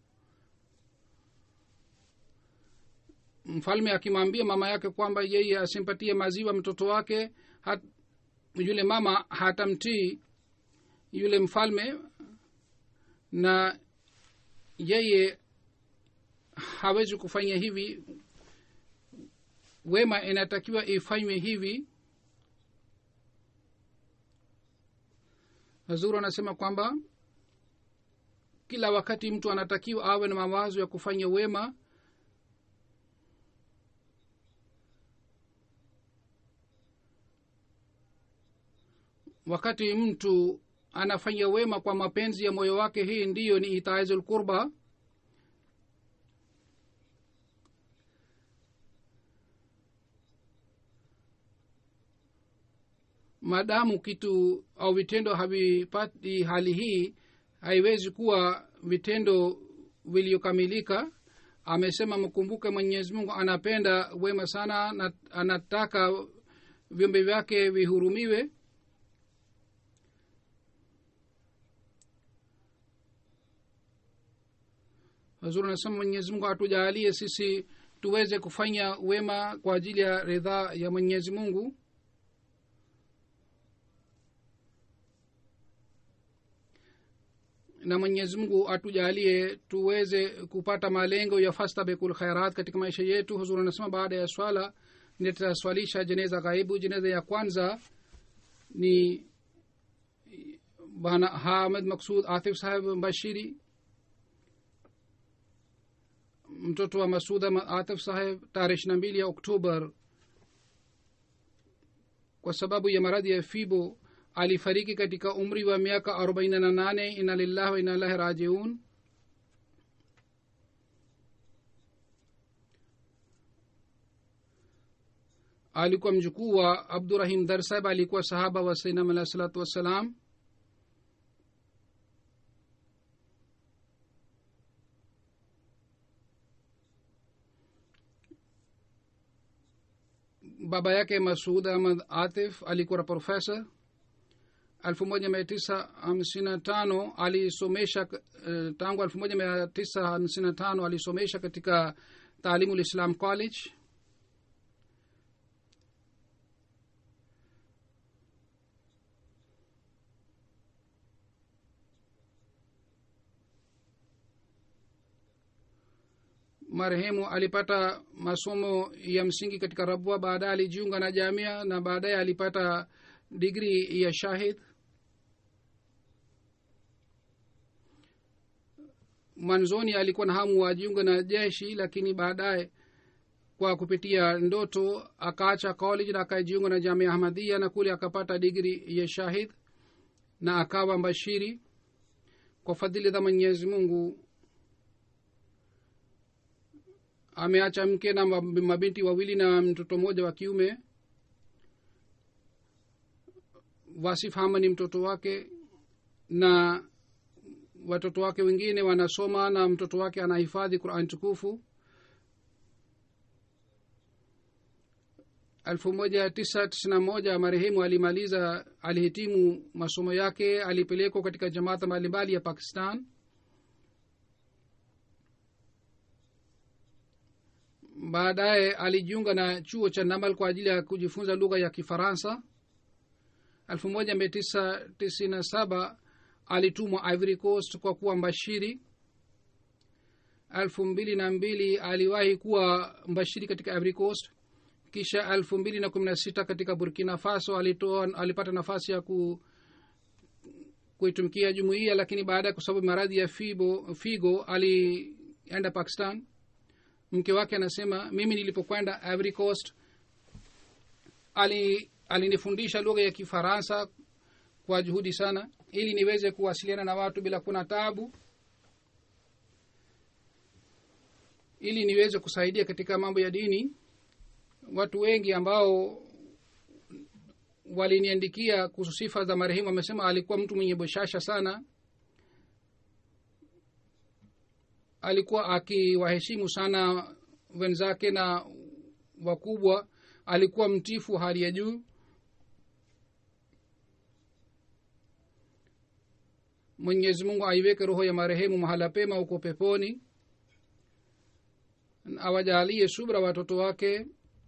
Speaker 2: mfalme akimwambia mama yake kwamba yeye asimpatie maziwa mtoto wake hat, yule mama hatamtii yule mfalme na yeye hawezi kufanya hivi wema inatakiwa ifanywe hivi hazuru anasema kwamba kila wakati mtu anatakiwa awe na mawazo ya kufanya wema wakati mtu anafanya wema kwa mapenzi ya moyo wake hii ndiyo ni itaizul qurba maadamu kitu au vitendo havipati hali hii haiwezi kuwa vitendo vilivyokamilika amesema mkumbuke mwenyezi mungu anapenda wema sana na anataka viumbe vyake vihurumiwe hazuri anasema mwenyezi mungu atujaalie sisi tuweze kufanya wema kwa ajili ya ridhaa ya mwenyezi mungu na mwenyezi mungu atujalie tuweze kupata malengo ya fastabekul khairat katika maisha yetu huzuri anasema baada ya swala nitaswalisha jeneza ghaibu jeneza ya kwanza ni bana hamid maksud atif saheb bashiri mtoto wa masuda atif saheb tarehe ishiri na mbili ya oktobar kwa sababu ya maradhi ya fibo alifariki katika umri wa miaka arobaini na nane ina lillahi wa ina ilahi rajiun alikuwa mjukuu wa abdurahim darsab alikuwa sahaba wa sainam alahi salatu wassalam baba yake masud ahmad atif alikuwa profesa elfu moja mia tisa hamsini na tano alisomesha uh, tangu elfu moja mia tisa hamsini na tano alisomesha katika taalimu lislam college marehemu alipata masomo ya msingi katika rabwa baadaye alijiunga na jamia na baadaye alipata digri ya shahid mwanzoni alikuwa na hamu wajiunga na jeshi lakini baadaye kwa kupitia ndoto akaacha college na akajiunga na jamia ahmadia na kule akapata digri ya shahid na akawa mbashiri kwa fadhili za mwenyezi mungu ameacha mke na mabinti wawili na mtoto mmoja wa kiume wasif hama ni mtoto wake na watoto wake wengine wanasoma na mtoto wake anahifadhi qurani tukufu elfu moja tisa tisina moja marehemu alimaliza alihitimu masomo yake alipelekwa katika jamaata mbalimbali ya pakistan baadaye alijiunga na chuo cha namal kwa ajili ya kujifunza lugha ya kifaransa elfu moja mia tisa tisini na saba alitumwa ivory coast kwa kuwa mbashiri elfu mbili na mbili aliwahi kuwa mbashiri katika ivory coast kisha elfu mbili na kumi na sita katika burkina faso alitoa alipata nafasi ya ku kuitumikia jumuiya lakini baada ya kwa sababu maradhi ya fibo, figo alienda pakistan mke wake anasema mimi nilipokwenda ivory coast ali alinifundisha lugha ya kifaransa kwa juhudi sana ili niweze kuwasiliana na watu bila kuna tabu ili niweze kusaidia katika mambo ya dini watu wengi ambao waliniandikia kuhusu sifa za marehemu wamesema alikuwa mtu mwenye boshasha sana alikuwa akiwaheshimu sana wenzake na wakubwa alikuwa mtifu hali ya juu mwenyezi mungu aiweke roho ya marehemu mahala pema huko peponi awajalie subra watoto wake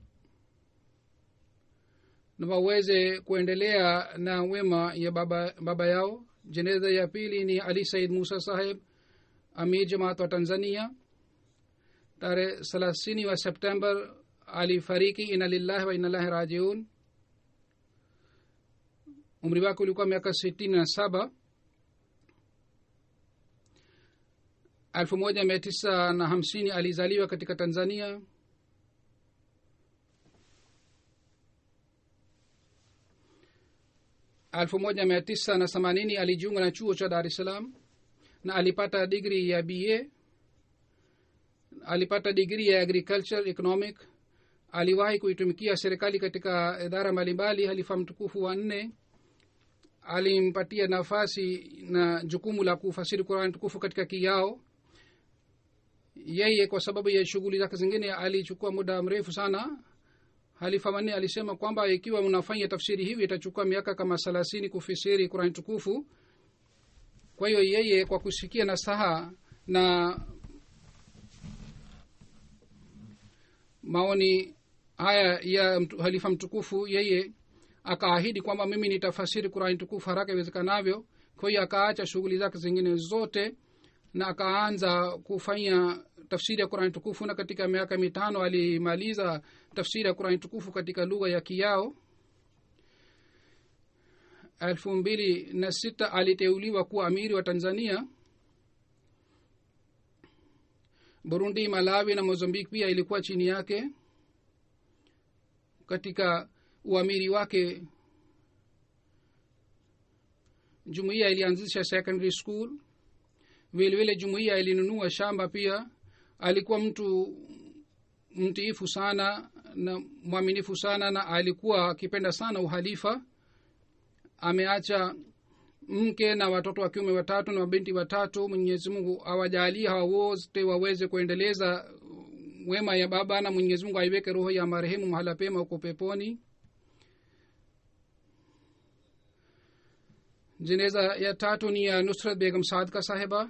Speaker 2: na waweze kuendelea na wema ya baba, baba yao jeneza ya pili ni ali said musa saheb amir jamaat wa tanzania tarehe thelathini wa september alifariki ina lillahi wa inalahi rajiun umri wake ulikuwa miaka sitini na saba elfu moja mia tisa na hamsini alizaliwa katika tanzania elfu moja mia tisa na themanini alijiunga na chuo cha dar es salaam na alipata digri ya ba alipata digri ya agriculture economic aliwahi kuitumikia serikali katika idara mbalimbali halifa mtukufu wa nne alimpatia nafasi na jukumu la kufasiri qurani tukufu katika kiyao yeye kwa sababu ya shughuli zake zingine alichukua muda mrefu sana halifa manne alisema kwamba ikiwa unafanya tafsiri hivi itachukua miaka kama thelathini kufisiri qurani tukufu kwa hiyo yeye kwa kusikia nasaha na maoni haya ya mtu, halifa mtukufu yeye akaahidi kwamba mimi nitafasiri qurani tukufu haraka iwezekanavyo kwa hiyo akaacha shughuli zake zingine zote na akaanza kufanya tafsiri ya qurani tukufu na katika miaka mitano alimaliza tafsiri ya qurani tukufu katika lugha ya kiyao elfu mbili na sita aliteuliwa kuwa amiri wa tanzania burundi malawi na mozambik pia ilikuwa chini yake katika uamiri wake jumuiya ilianzisha secondary school vilevile jumuiya ilinunua shamba pia alikuwa mtu mtiifu sana na mwaminifu sana na alikuwa akipenda sana uhalifa ameacha mke na watoto wa kiume watatu na mabinti watatu mwenyezi mungu awajalie hawa wote waweze kuendeleza wema ya baba na mwenyezi mungu aiweke roho ya marehemu mahala pema huko peponi jeneza ya tatu ni ya nusrat begam sadka sahiba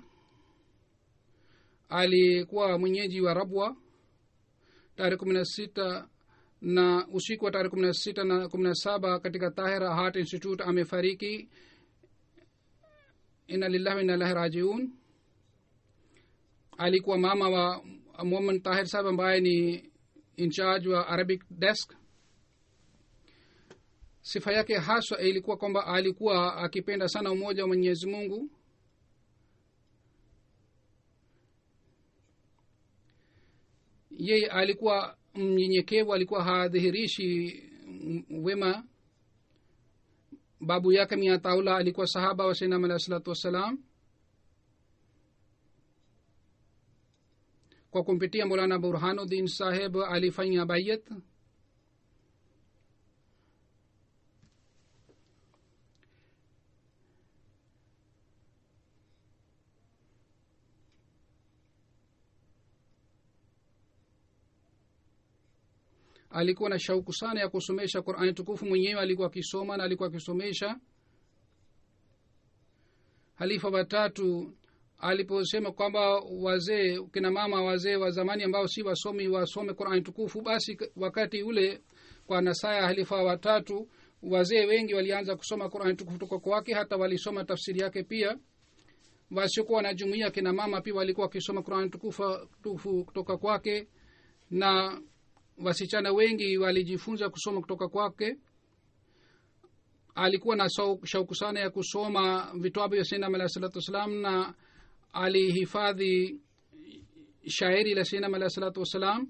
Speaker 2: alikuwa mwenyeji wa rabwa tarehe kumi na sita na usiku wa tarehe kumi na sita na kumi na saba katika tahira heart institute amefariki ina lillahi wainalahi rajiun alikuwa mama wa muhammad tahir sahab ambaye ni incharge wa arabic desk sifa yake haswa ilikuwa kwamba alikuwa akipenda sana umoja wa mwenyezi mungu yeye alikuwa mnyenyekevu alikuwa hadhihirishi wema babu yake miataula alikuwa sahaba wa sainam alahi salatu wassalam kwa kumpitia molana burhanuddin saheb alifanya bayat alikuwa na shauku sana ya kusomesha qurani tukufu mwenyewe alikuwa akisoma na alikuwa akisomesha halifa watatu aliposema kwamba wazee kina mama wazee wa zamani ambao si wasomi wasome qurani tukufu basi wakati ule kwa nasaya halifa watatu wazee wengi walianza kusoma qurani tukufu kutoka kwake hata walisoma tafsiri yake pia wasiokuwa na jumuia kina mama pia walikuwa wakisoma qurani tukufu kutoka kwake na wasichana wengi walijifunza kusoma kutoka kwake alikuwa na shauku sana ya kusoma vitabu vya sinam alahi salatu wassalam na alihifadhi shairi la sinam alahi salatu wassalam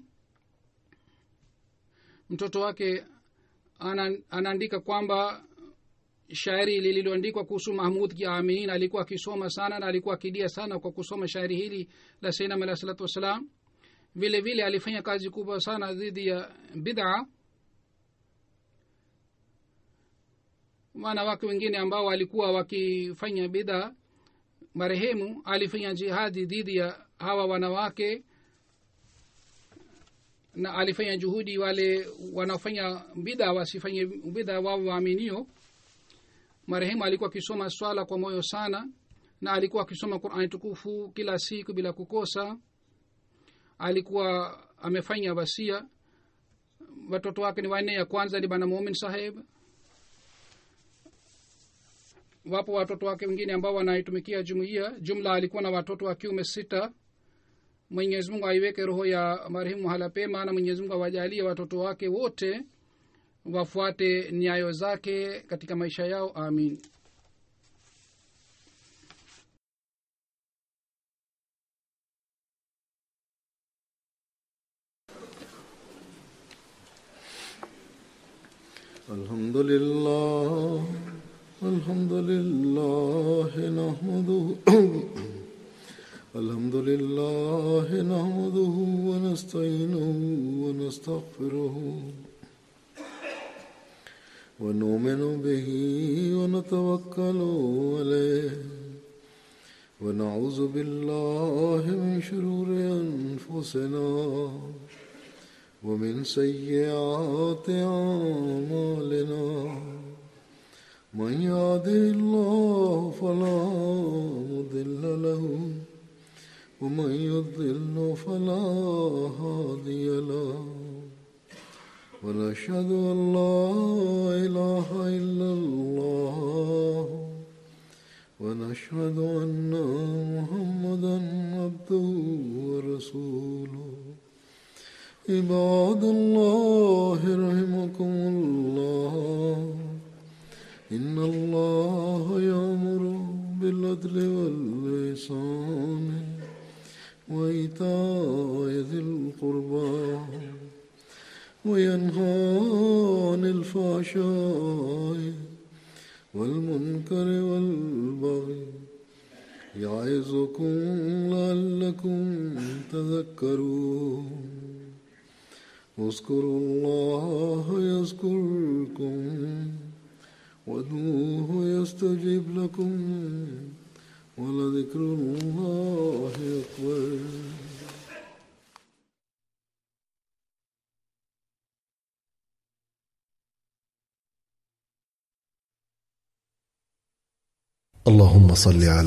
Speaker 2: mtoto wake ana, anaandika kwamba shairi lililoandikwa kuhusu mahmud kiaminin alikuwa akisoma sana na alikuwa akidia sana kwa kusoma shairi hili la sinam alahi salatu wassalam vile vile alifanya kazi kubwa sana dhidi ya bidhaa wanawake wengine ambao walikuwa wakifanya bidhaa marehemu alifanya jihadi dhidi ya hawa wanawake na alifanya juhudi wale wanaofanya bidha wasifanye bidha wao waaminio marehemu alikuwa akisoma swala kwa moyo sana na alikuwa akisoma qurani tukufu kila siku bila kukosa alikuwa amefanya wasia watoto wake ni wanne ya kwanza ni bana mumin saheb wapo watoto wake wengine ambao wanaitumikia jumuiya jumla alikuwa na watoto wa kiume sita mwenyezi mungu aiweke roho ya marehemu mahala pema na mwenyezi mungu awajalie watoto wake wote wafuate nyayo zake katika maisha yao amin
Speaker 1: الحمد لله الحمد لله نحمده الحمد لله نحمده ونستعينه ونستغفره ونؤمن به ونتوكل عليه ونعوذ بالله من شرور انفسنا ومن سيئات اعمالنا من يهده الله فلا مضل له ومن يضل فلا هادي له ونشهد ان لا اله الا الله ونشهد ان محمدا عبده ورسوله عباد الله رحمكم الله إن الله يأمر بالعدل والإحسان وإيتاء ذي القربى وينهى عن الفحشاء والمنكر والبغي يعظكم لعلكم تذكرون اذكروا الله يذكركم وادعوه يستجيب لكم ولذكر الله أكبر
Speaker 3: اللهم صل على